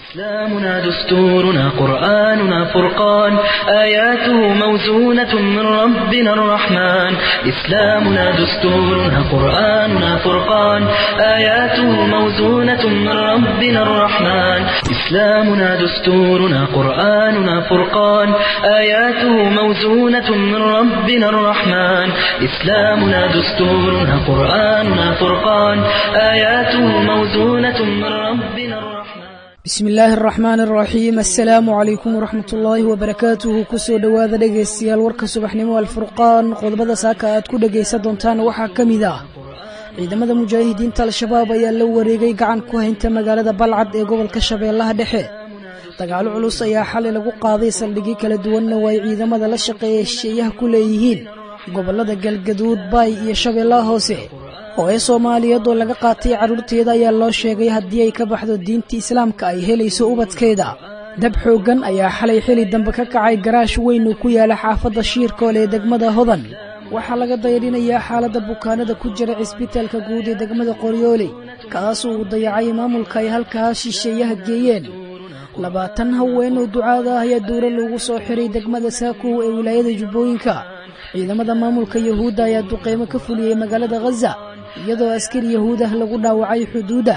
إسلامنا دستورنا قرآننا فرقان آياته موزونة من ربنا الرحمن إسلامنا دستورنا قرآننا فرقان آياته موزونة من ربنا الرحمن إسلامنا دستورنا قرآننا فرقان آياته موزونة من ربنا الرحمن إسلامنا دستورنا قرآننا فرقان آياته موزونة من ربنا الرحمن bismi illaahi araxmaan araxiim assalaamu calaykum waraxmat ullaahi wabarakaatuhu kusoo dhowaada dhegaystayaal warka subaxnimo alfurqaan qodobada saaka aad ku dhegaysan doontaan waxaa ka mid ah ciidamada mujaahidiinta al-shabaab ayaa la wareegay gacan ku haynta magaalada balcad ee gobolka shabeellaha dhexe dagaalo culus ayaa xalay lagu qaaday saldhigyo kala duwanna oo ay ciidamada la shaqeeya shisheeyaha ku leeyihiin gobollada galgaduud baay iyo shabeellaha hoose oo ee soomaaliyeed oo laga qaatay carruurteeda ayaa loo sheegay haddii ay ka baxdo diinta islaamka ay helayso ubadkeeda dab xooggan ayaa xalay xili dambe ka kacay garaash weyn uu ku yaala xaafadda shiirkool ee degmada hodan waxaa laga dayrinayaa xaaladda bukaanada ku jira cisbitaalka guud ee degmada qoryooley kaasoo uu dayacay maamulka ay halkaas shisheeyaha geeyeen labaatan haween oo ducaada ah ayaa dowla loogu soo xiray degmada saakow ee wilaayada jubbooyinka ciidamada maamulka yahuudda ayaa duqeymo ka fuliyey magaalada khaza iyadoo askari yahuud ah lagu dhaawacay xuduudda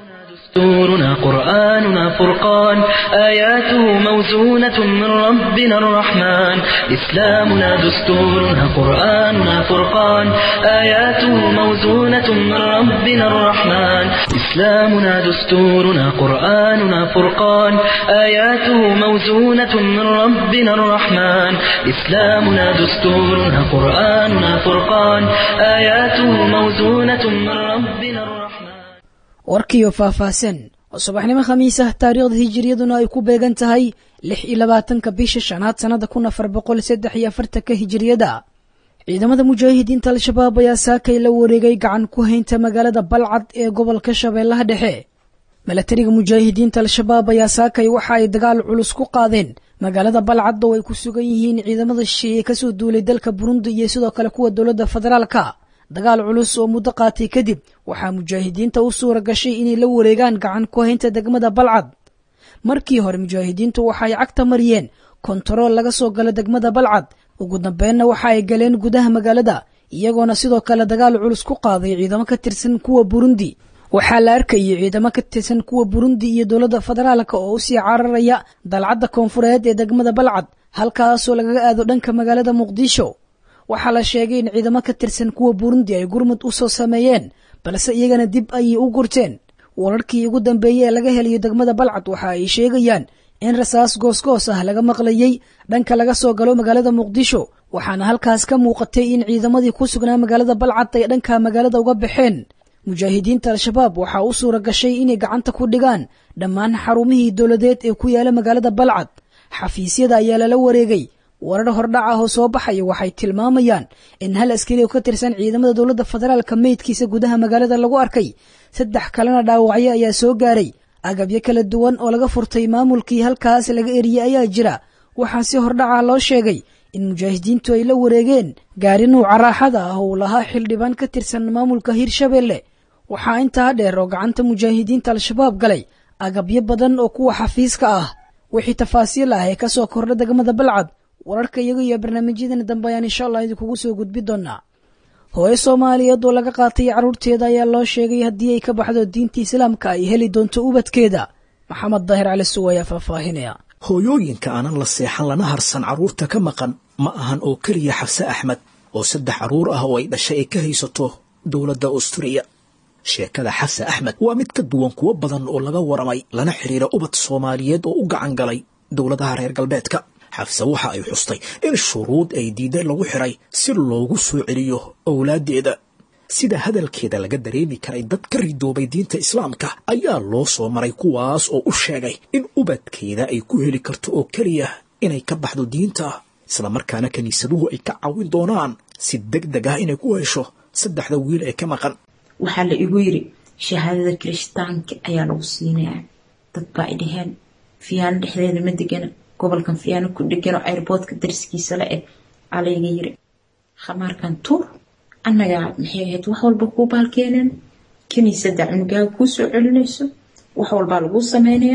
دستورنا قرآننا فرقان آياته موزونة من ربنا الرحمن إسلامنا دستورنا قرآننا فرقان آياته موزونة من ربنا الرحمن إسلامنا دستورنا قرآننا فرقان آياته موزونة من ربنا الرحمن إسلامنا دستورنا قرآننا فرقان آياته موزونة من ربنا الرحمن warkiiyo faahfaahsan oo subaxnimo khamiis ah taariikhda hijiriyaduna ay ku beegan tahay lix iyo labaatanka bisha shanaad sannada kun afar boqol saddex iyo afartanka hijiriyada ciidamada mujaahidiinta al-shabaab ayaa saakay la wareegay gacan ku haynta magaalada balcad ee gobolka shabeellaha dhexe milatariga mujaahidiinta al-shabaab ayaa saakay waxa ay dagaal culus ku qaadeen magaalada balcad oo ay ku sugan yihiin ciidamada shisheeye kasoo duulay dalka burundi iyo sidoo kale kuwa dowladda federaalka dagaal culus oo muddo qaatay kadib waxaa mujaahidiinta u suura gashay inay la wareegaan gacan ku haynta degmada balcad markii hore mujaahidiintu waxa ay cagta mariyeen kontarool laga soo galo degmada balcad ugu dambeenna waxa ay galeen gudaha magaalada iyagoona sidoo kale dagaal culus ku qaaday ciidamo ka tirsan kuwa burundi waxaa la arkayay ciidamo ka tirsan kuwa burundi iyo dowladda federaalka oo usii cararaya dalcadda koonfureed ee degmada balcad halkaasoo lagaga aado dhanka magaalada muqdisho waxaa la sheegay in ciidamo ka tirsan kuwa burundi ay gurmud u soo sameeyeen balse iyagana dib ayay u gurteen wararkii ugu dambeeyey ee laga helayo degmada balcad waxa ay sheegayaan in rasaas goosgoos ah laga maqlayey dhanka laga soo galo magaalada muqdisho waxaana halkaas ka muuqatay in ciidamadii ku sugnaa magaalada balcad ay dhanka magaalada uga baxeen mujaahidiinta al-shabaab waxaa u suura gashay inay gacanta ku dhigaan dhammaan xarumihii dowladeed ee ku yaala magaalada balcad xafiisyada ayaa lala wareegay warar hordhac ah oo soo baxaya waxay tilmaamayaan in hal askari oo ka tirsan ciidamada dowladda federaalka meydkiisa gudaha magaalada lagu arkay saddex kalena dhaawacyo ayaa soo gaaray agabyo kala duwan oo laga furtay maamulkii halkaas laga eriyey ayaa jira waxaa si hordhaca loo sheegay in mujaahidiintu ay la wareegeen gaari nuuca raaxada ah oo uu lahaa xildhibaan ka tirsan maamulka hirshabeelle waxaa intaa dheer oo gacanta mujaahidiinta al-shabaab galay agabyo badan oo kuwa xafiiska ah wixii tafaasiil ah ee kasoo kordha degmada balcad wararka iyaga iyo barnaamijyadana dambe ayaan insha allah idinkugu soo gudbi doonaa hooyo soomaaliyeed oo laga qaatay carruurteeda ayaa loo sheegay haddii ay ka baxdo diinta islaamka ay heli doonto ubadkeeda maxamed daahir cali suw ayaa faahfaahinaya hooyooyinka aanan la seexan lana harsan carruurta ka maqan ma ahan oo keliya xabse axmed oo saddex carruur ah oo ay dhashay ay ka haysato dowladda austuriya sheekada xabse axmed waa mid ka duwan kuwo badan oo laga waramay lana xidhiira ubad soomaaliyeed oo u gacan galay dowladaha reer galbeedka xafse waxa ay xustay in shuruud ay diiday lagu xiray si loogu soo celiyo owlaaddeeda sida hadalkeeda laga dareemi karay dad ka ridoobay diinta islaamka ayaa loo soo maray kuwaas oo u sheegay in ubadkeeda ay ku heli karto oo keliya inay ka baxdo diinta islamarkaana kiniisaduhu ay ka caawin doonaan si deg deg ah inay ku hesho saddexda wiil ee ka maqan waxaa la igu yiri shahaadada kirishtaanka ayaa lagu siinayaa dad baa ay dhaheen fiyaano dhexdeeda ma degana gobolkan fiyaano ku dhegano airboodka dariskiisa la eg alayga yiri khamaarkan tuur annagaa maxay ahayd wax walba kuu baalkeeneen kiniisada cunugaaga kuu soo celinayso wax walbaa laguu sameynayaa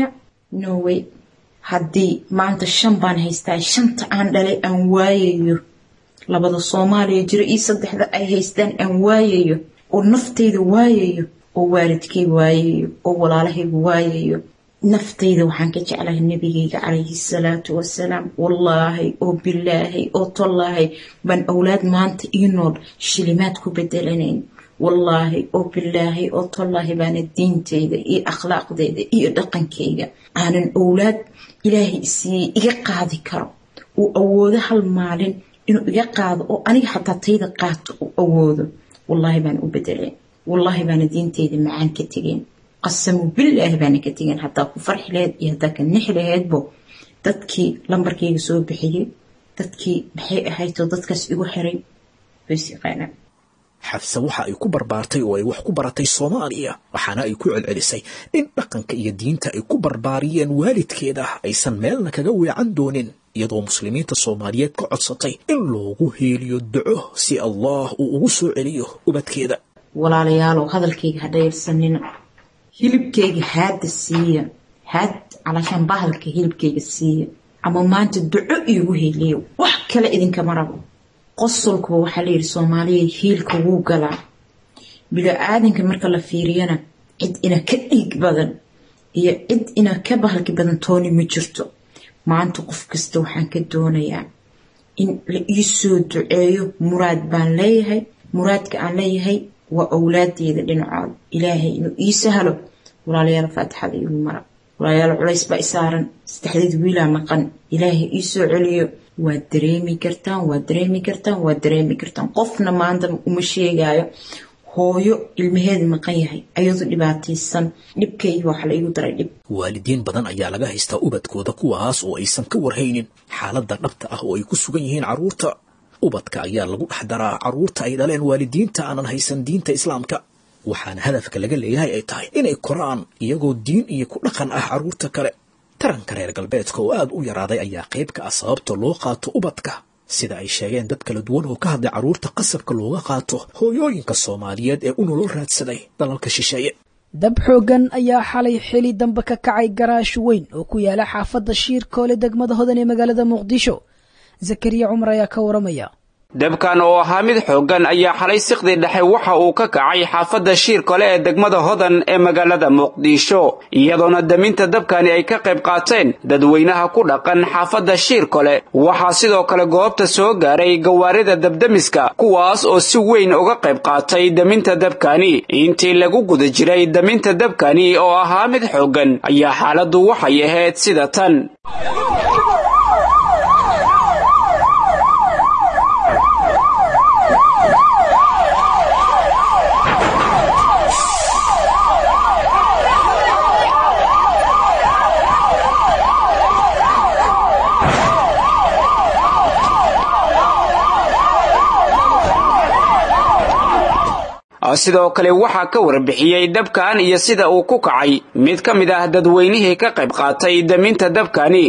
norway haddii maanta shan baan haystaa shanta aan dhalay aan waayayo labada soomaaliya jiro iyo saddexda ay haystaan aan waayayo oo naftayda waayayo oo waalidkay waayayo oo walaalahayga waayayo naftayda waxaan ka jeclahay nabigayga calayhi salaatu wasalaam wallaahi oo bilaahay oo tallaahay baan awlaad maanta ii nool shilimaad ku bedelanayn wallaahi oo bilaahay oo tallaahi baana diintayda iyo akhlaaqdayda iyo dhaqankayga aanan owlaad ilaahay isiiyey iga qaadi karo uu awoodo hal maalin inuu iga qaado oo aniga xataa tayda qaato uu awoodo wallaahi baana u bedeleen wallaahi baana diintayda macaan ka tegeen qasamu bilaahi baana ka tegeen hataa ku farxi laheyd iyo hataa ka nixi laheydbo dadkii lambarkayga soo bixiyey dadkii maxay ahaydoo dadkaas igu xiray bays yaqaanaan xafse waxa ay ku barbaartay oo ay wax ku baratay soomaaliya waxaana ay ku celcelisay in dhaqanka iyo diinta ay ku barbaariyeen waalidkeeda aysan meelna kaga weecan doonin iyadoo muslimiinta soomaaliyeed ka codsatay in loogu heeliyo duco si allah uu ugu soo celiyo ubadkeeda walaalayaalow hadalkayga ha dhayarsanina hilibkayga haadda siiya haad calaashaan bahalka hilibkayga siiya ama maanta duco iigu heliyo wax kale idinkama rabo qosolkuba waxaa layidhi soomaaliya hiilka wuu galaa bilo-aadanka marka la fiiriyana cid ina ka dhiig badan iyo cid ina ka bahalki badan tooni ma jirto maanta qof kasta waxaan ka doonayaa in la ii soo duceeyo muraad baan leeyahay muraadka aan leeyahay waa owlaadeeda dhinacooda ilaahay inuu ii sahlo walaalayaal faatixada igu mara walaalayaal culays baa isaaran saddexdeed wiilaa maqan ilaahay ii soo celiyo waad dareemi kartaan waad dareemi kartaan waad dareemi kartaan qofna maanta uma sheegaayo hooyo ilmaheeda maqan yahay ayadoo dhibaataysan dhibkayga waxa la igu daray dhib waalidiin badan ayaa laga haystaa ubadkooda kuwaas oo aysan ka warhaynin xaaladda dhabta ah oo ay ku sugan yihiin carruurta ubadka ayaa lagu dhex daraa carruurta ay dhaleen waalidiinta aanan haysan diinta islaamka waxaana hadafka laga leeyahay ay tahay inay koraan iyagoo diin iyo ku dhaqan ah carruurta kale taranka reer galbeedka oo aad u yaraaday ayaa qayb ka ah sababta loo qaato ubadka sida ay sheegeen dad kala duwan oo ka hadlay carruurta qasabka looga qaato hooyooyinka soomaaliyeed ee u nolol raadsaday dalalka shisheeye dab xooggan ayaa xalay xili dambe ka kacay garaash weyn oo ku yaala xaafadda shiirkoole degmada hodan ee magaalada muqdisho zakariya cumar ayaa ka waramaya dabkan oo ahaa mid xooggan ayaa xalay siqdii dhexe waxa uu ka kacay xaafadda shiirkole ee degmada hodan ee magaalada muqdisho iyadoona daminta dabkani ay ka qayb qaateen dadweynaha ku dhaqan xaafadda shiirkole waxaa sidoo kale goobta soo gaaray gawaarida dabdemiska kuwaas oo si weyn uga qayb qaatay daminta dabkani intii lagu guda jiray daminta dabkani oo ahaa mid xooggan ayaa xaaladdu waxay ahayd sida tan sidoo kale waxaa ka warbixiyey dabkan iyo sida uu ku kacay mid ka mid ah dadweynihii ka qayb qaatay daminta dabkani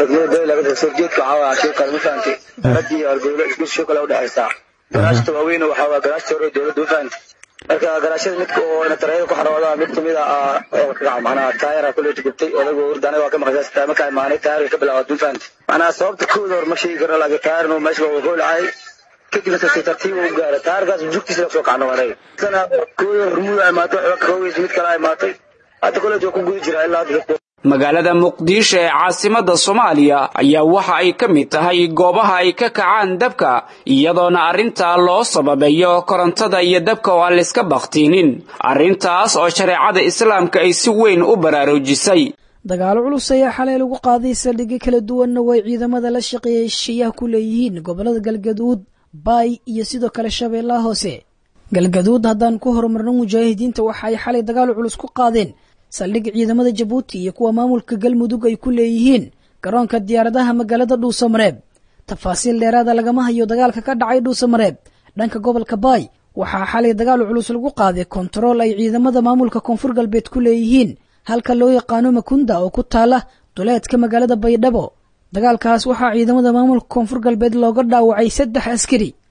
garaashta waaweyn waxaa waa garaashta hore dowladda u fahanti marka garaashada midka oo natarayada ku xarooda mid kamid ah macnaha taayara kuleeta gubtay odagu hurdana waa ka maqashaa markaa imaanay taayarka ka bilaawad u fahanti macnaha sababta kooda hor ma sheegi karno laakiin taayarnu meesha waa hoolacay kadibna si tartiib u gaara taayarkaas jugtiisa la soo kacno waray sana kooda hormuud ay imaatay xoga kahogeys mid kale ay imaatay hadda koleeta waa ku gudi jiraa ilaa hadda magaalada muqdisho ee caasimadda soomaaliya ayaa waxa ay ka mid tahay goobaha ay ka kacaan dabka iyadoona arrintaa loo sababeeyo korontada iyo dabka oo aan layska bakhtiinin arrintaas oo shareecada islaamka ay si weyn u baraarujisay dagaalo culus ayaa xalay lagu qaaday saldhigyo kala duwanna way ciidamada la shaqeeyay shisheeyaha ku leeyihiin gobollada galgaduud baay iyo sidoo kale shabeellaha hoose galgaduud haddaan ku horumarno mujaahidiinta waxa ay xalay dagaal culus ku qaadeen saldhig ciidamada jabuuti iyo kuwa maamulka galmudug ay ku leeyihiin garoonka diyaaradaha magaalada dhuusamareeb tafaasiil dheeraada lagama hayo dagaalka ka dhacay dhuusamareeb dhanka gobolka baay waxaa xalay dagaal culus lagu qaaday kontarool ay ciidamada maamulka koonfur galbeed ku leeyihiin halka loo yaqaano makunda oo ku taala duleedka magaalada baydhabo dagaalkaas waxaa ciidamada maamulka koonfur galbeed looga dhaawacay saddex askari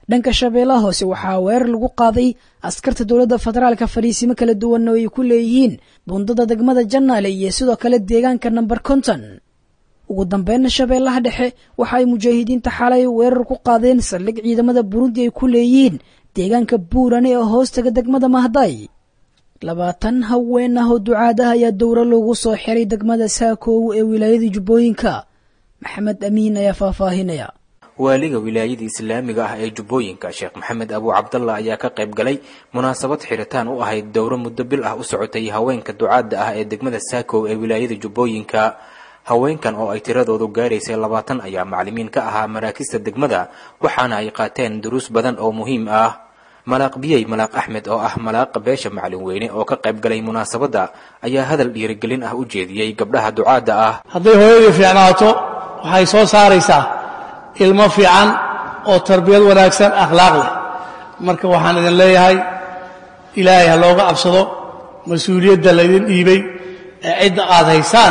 dhanka shabeellaha hoose waxaa weerar lagu qaaday askarta dowladda federaalka fadhiisimo kala duwan oo ay ku leeyihiin bundada degmada jannaale iyo sidoo kale deegaanka namber konton ugu dambeynna shabeellaha dhexe waxa ay mujaahidiinta xalay weerar ku qaadeen saldhig ciidamada burundi ay ku leeyihiin deegaanka buurane ee hoostaga degmada mahday labaatan haween ah oo ducaadaha ayaa dowro loogu soo xiray degmada saakoow ee wilaayada jubbooyinka maxamed amiin ayaa faahfaahinaya waaliga wilaayada islaamiga ah ee jubbooyinka sheekh maxamed abu cabdallah ayaa ka qayb galay munaasabad xiritaan u ahayd dowro muddo bil ah u socotay haweenka ducaadda ah ee degmada saakow ee wilaayada jubbooyinka haweenkan oo ay tiradoodu gaaraysay labaatan ayaa maclimiin ka ahaa maraakista degmada waxaana ay qaateen duruus badan oo muhiim ah malaaq biyey malaaq axmed oo ah malaaqa beesha macalin weyne oo ka qayb galay munaasabadda ayaa hadal dhiirigelin ah u jeediyey gabdhaha ducaadda ah hadday hooyadii fiicnaato waxay soo saaraysaa ilmo fiican oo tarbiyad wanaagsan akhlaaq leh marka waxaan idin leeyahay ilaahay ha looga cabsado mas-uuliyadda laydin dhiibay ee cidda aad haysaan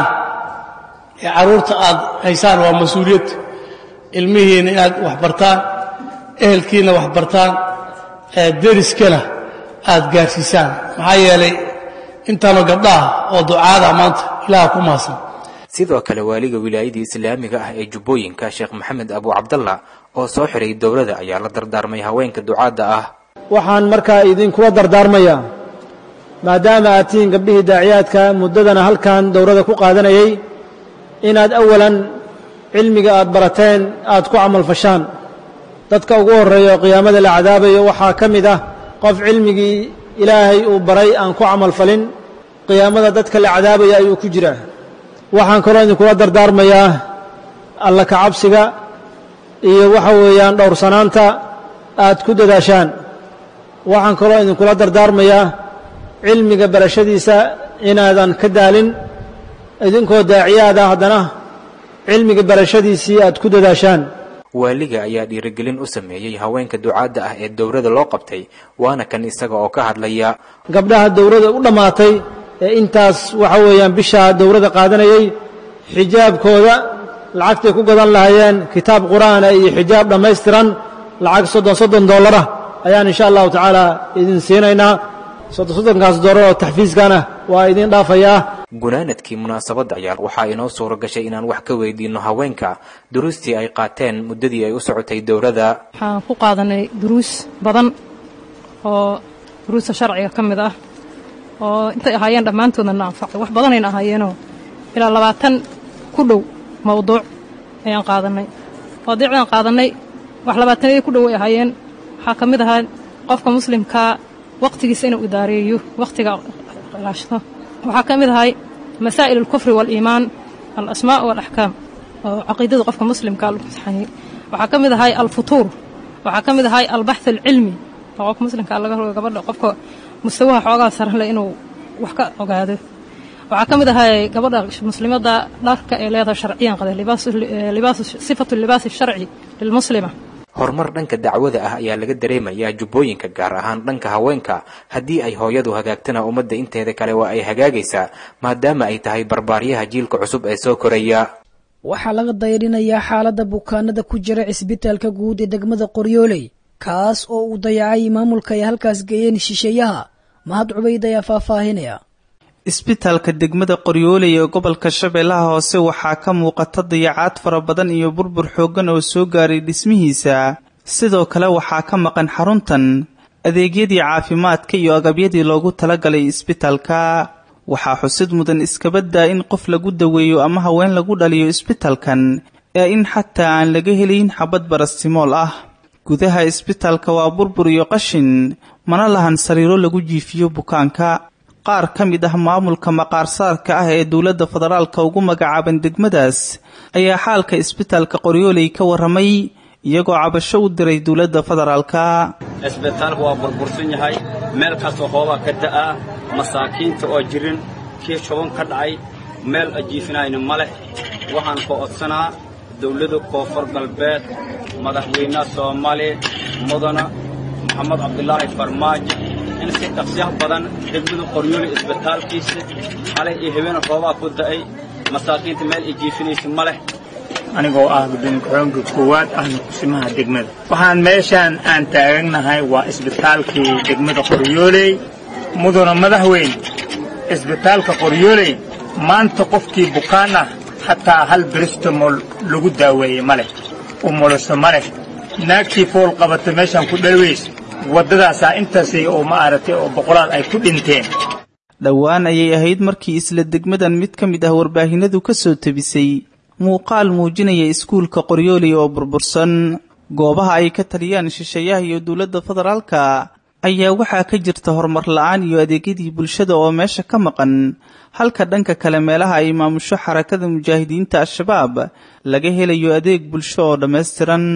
ee carruurta aad haysaan waa mas-uuliyad ilmihiinna inaad wax bartaan ehelkiinna wax bartaan deriskana aad gaarsiisaan maxaa yeelay intaanu gabdhaha oo ducaada maanta ilaah ku maasan sidoo kale waaliga wilaayadii islaamiga ah ee jubbooyinka sheekh maxamed abu cabdallah oo soo xiray dowladda ayaa la dardaarmay haweenka ducaadda ah waxaan markaa idinkula dardaarmayaa maadaama aad tihiin gabdhihii daaciyaadka muddadana halkan dowladda ku qaadanayay inaad awalan cilmiga aad barateen aad ku camalfashaan dadka ugu horreeya oo qiyaamada la cadaabayo waxaa ka mid ah qof cilmigii ilaahay uu baray aan ku camalfalin qiyaamada dadka la cadaabaya ayuu ku jiraa waxaan kaloo idinkula dardaarmayaa alla ka cabsiga iyo waxa weeyaan dhowrsanaanta aad ku dadaashaan waxaan kaloo idinkula dardaarmayaa cilmiga barashadiisa inaadan ka daalin idinkoo daaciyaada haddana cilmiga barashadiisii aad ku dadaashaan waaliga ayaa dhiirigelin u sameeyey haweenka ducaadda ah ee dowladda loo qabtay waana kan isaga oo ka hadlaya gabdhaha dowladda u dhammaatay ee intaas waxa weeyaan bishaa dowladda qaadanayay xijaabkooda lacagtay ku gadan lahaayeen kitaab qur'aana iyo xijaab dhammaystiran lacag soddon soddon dollarah ayaan insha allahu tacaala idin siinaynaa soddon soddonkaas dollar oo taxfiiskana waa idin dhaafayaa gunaanadkii munaasabadda ayaa waxaa inoo suura gashay inaan wax ka weydiinno haweenka duruustii ay qaateen muddadii ay u socotay dowladda waxaan ku qaadanay duruus badan oo duruusta sharciga ka mid ah oo intay ahaayeen dhammaantoodna na anfacay wax badanayna ahaayeenoo ilaa labaatan ku dhow mawduuc ayaan qaadanay mawduucdaan qaadanay wax labaatanadii ku dhow ay ahaayeen waxaa ka mid ahaa qofka muslimkaa wakhtigiisa inuu idaareeyo wakhtiga ilaashado waxaa ka mid ahay masaa'il alkufri waaliimaan alasmaa' waalaxkaam oo caqiidada qofka muslimkaa lagu imtixaaniyey waxaa ka mid ahay alfutuur waxaa ka mid ahay albaxth alcilmi oo qofka muslimkaa laga rogo gabadha qofka mustawaha xoogaa saran leh inuu wax ka ogaado waxaa ka mid ahay gabadha muslimadda dharka ee leedahay sharciyan qade sifatu libaasi sharci lilmuslima horumar dhanka dacwada ah ayaa laga dareemayaa jubbooyinka gaar ahaan dhanka haweenka haddii ay hooyadu hagaagtana ummadda inteeda kale waa ay hagaagaysaa maadaama ay tahay barbaaryaha jiilka cusub ee soo koraya waxaa laga dayrinayaa xaaladda bukaanada ku jira cisbitaalka guud ee degmada qoryooley kaas oo uu dayacay maamulka ay halkaas geeyeen shisheeyaha mahad cubayd ayaa faahfaahinaya isbitaalka degmada qoryooley ee gobolka shabeellaha hoose waxaa ka muuqata dayacaad fara badan iyo burbur xooggan oo soo gaaray dhismihiisa sidoo kale waxaa ka maqan xaruntan adeegyadii caafimaadka iyo agabyadii loogu talagalay isbitaalka waxaa xusid mudan iskabaddaa in qof lagu daweeyo ama haween lagu dhaliyo isbitaalkan ee in xataa aan laga helayn xabad barastimool ah gudaha isbitaalka waa burbur iyo qashin mana lahan sariiro lagu jiifiyo bukaanka qaar ka mid ah maamulka maqaarsaarka ah ee dowladda federaalka ugu magacaaban degmadaas ayaa xaalka isbitaalka qoryooley ka warramay iyagoo cabasho u diray dowladda federaalka isbitaalku waa burbursan yahay meel kastoo hoobaa ka da'aa masaakiinta oo jirin kii shuban ka dhacay meel ajiifinayna ma leh waxaan ka odsanaa dawladda koonfur galbeed madaxweynaha soomaaliya mudana maxamed cabdulaahi farmaajo in si dhaqsyaha badan degmada qoryooli isbitaalkiisa xalay iyo habeen roobaa ku da'ay masaakiinta meel ay jiifinaysa ma leh anigoo ah gudoomiye ku-xigeenka koowaad ahna kusimaha degmada waxaan meeshaan aan taaganahay waa isbitaalkii degmada qoryooley mudana madaxweyne isbitaalka qoryooley maanta qofkii bukaan ah xataa hal bristamol lagu daaweeyey ma leh umulaso ma leh naagtii fool qabata meeshaan ku dhalweys waddadaasaa intaasay oo ma aragtay oo boqolaad ay ku dhinteen dhowaan ayay ahayd markii isla degmadan mid ka mid ah warbaahinadu ka soo tebisay muuqaal muujinaya iskuulka qoryooley oo burbursan goobaha ay ka taliyaan shisheeyaha iyo dowladda federaalka ayaa waxaa ka jirta horumar la-aan iyo adeegyadii bulshada oo meesha ka maqan halka dhanka kale meelaha ay maamusho xarakada mujaahidiinta al-shabaab laga helayo adeeg bulsho oo dhammaystiran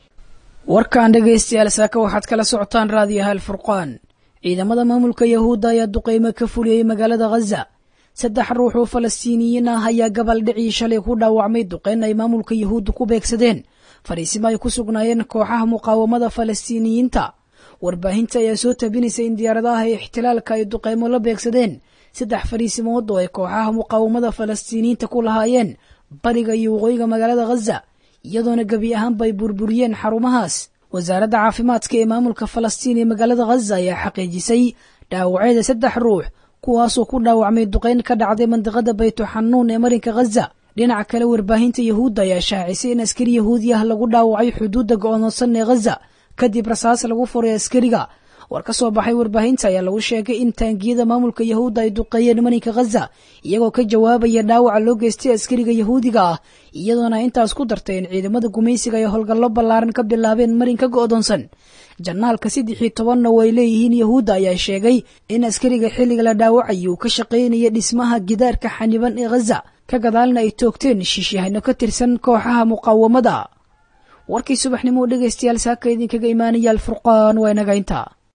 warkan dhegaystayaal saaka waxaad kala socotaan raadiyaha alfurqaan ciidamada maamulka yahuudda ayaa duqeymo ka fuliyey magaalada khaza saddex ruux oo falastiiniyiin ah ayaa gabaldhicii shalay ku dhaawacmay duqeyn ay maamulka yahuudda ku beegsadeen fariisimo ay ku sugnaayeen kooxaha muqaawamada falastiiniyiinta warbaahinta ayaa soo tabinaysa in diyaaradaha ixtilaalka ay duqeymo la beegsadeen saddex fariisimood oo ay kooxaha muqaawamada falastiiniyiinta ku lahaayeen bariga iyo waqooyiga magaalada khaza iyadoona gebi ahaanba ay burburiyeen xarumahaas wasaaradda caafimaadka ee maamulka falastiin ee magaalada khaza ayaa xaqiijisay dhaawacyada saddex ruux kuwaasoo ku dhaawacmay duqeyn ka dhacday mandiqada baytuxanuun ee marinka khaza dhinaca kale warbaahinta yahuudda ayaa shaacisay in askari yahuudi ah lagu dhaawacay xuduudda go'doonsan ee khaza kadib rasaas lagu furay askariga war ka soo baxay warbaahinta ayaa lagu sheegay in taangiyada maamulka yahuudda ay duqeeyeen marinka khaza iyagoo ka jawaabaya dhaawaca loo geystay askariga yahuudiga ah iyadoona intaas ku dartay in ciidamada gumaysiga ay howlgallo ballaaran ka bilaabeen marinka go'doonsan janaalka saddexii tobanna oo ay leeyihiin yahuudda ayaa sheegay in askariga xilliga la dhaawacayay uu ka shaqaynaya dhismaha gidaarka xaniban ee khaza ka gadaalna ay toogteen shiishyahanno ka tirsan kooxaha muqaawamada warkii subaxnimo dhegaystayaal saaka idinkaga imaanaya alfurqaan waa inaga intaa